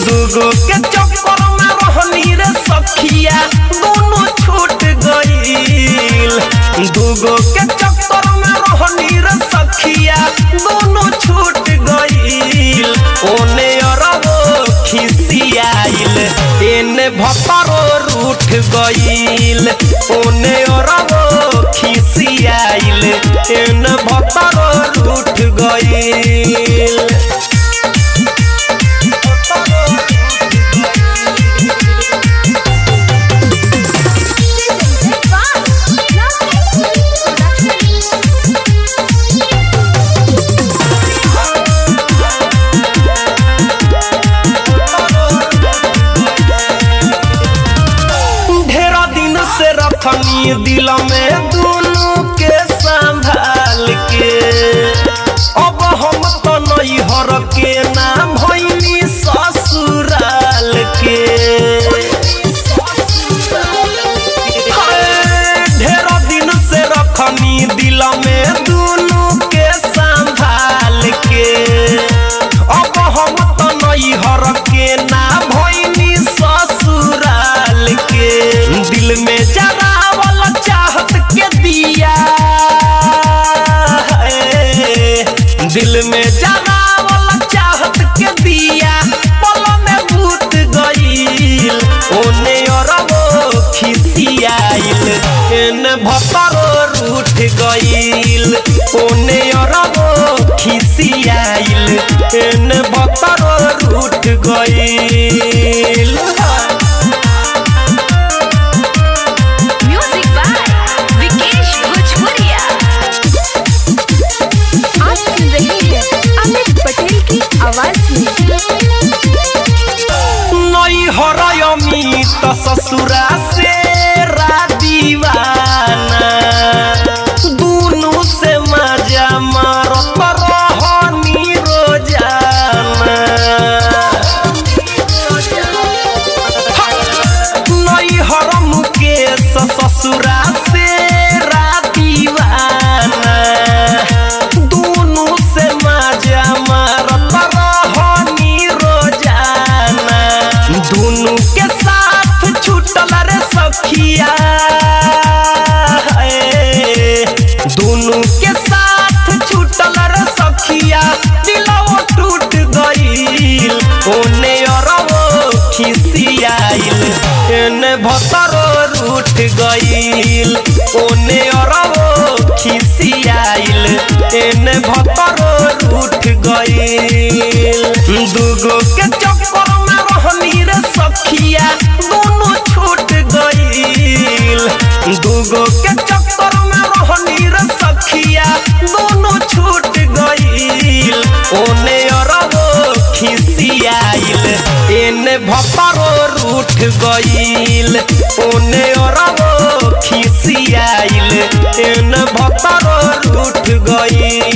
दूगो के चक्कर में रहनी रे सखिया दोनों छूट गईल दूगो के चक्कर में रहनी रे सखिया दोनों छूट गईल ओने अरबो खिसियाइल एने भतरो रूठ गईल ओने अरबो खिसियाइल एने भतरो रूठ गईल ढेरा दिन से रखनी दिल में दोनों के संभाल के अब हम तो नहीं हर के नाम भैनी ससुराल के हाय, ढेरा दिन से रखनी दिल में दोनों के संभाल के अब हम तो नहीं हर के ना भैनी ससुराल के दिल में जरावल चाहत के दिया है। दिल में जरावल चाहत के दिया पल में भूत गईल ओने अरबो खिसियाइल एने भतरो रूठ गईल ओने अरबो खिसियाइल एने भतरो रूठ गईल म्यूजिक बाय विकेश भोजपुरिया आप सुन रहे हैं अमित पटेल की आवाज में नई हरयमी त ससुरा से दीवाना दुनु से मजा मारत रहनी रोजाना नई हरम के ससुरा से दीवाना दुनु से मजा मारत रहनी रोजाना दुनु के साथ छूटल रे सखिया हे। दुनु के साथ छूटल रे सखिया दिलवा टूट गईल ओने अरबो खिसियाइल एने भतरो रूठ गईल ओने अरबो खिसियाइल एने भतरो रूठ गईल दूगो के चक्कर में रहनी रे सखिया दोनों छूट गईल दूगो के चक्कर में रहनी रे सखिया दोनों छूट गईल ओने अरबो खिसियाइल एने भतरो रूठ गईल ओने अरबो खिसियाइल एने भतरो रूठ गईल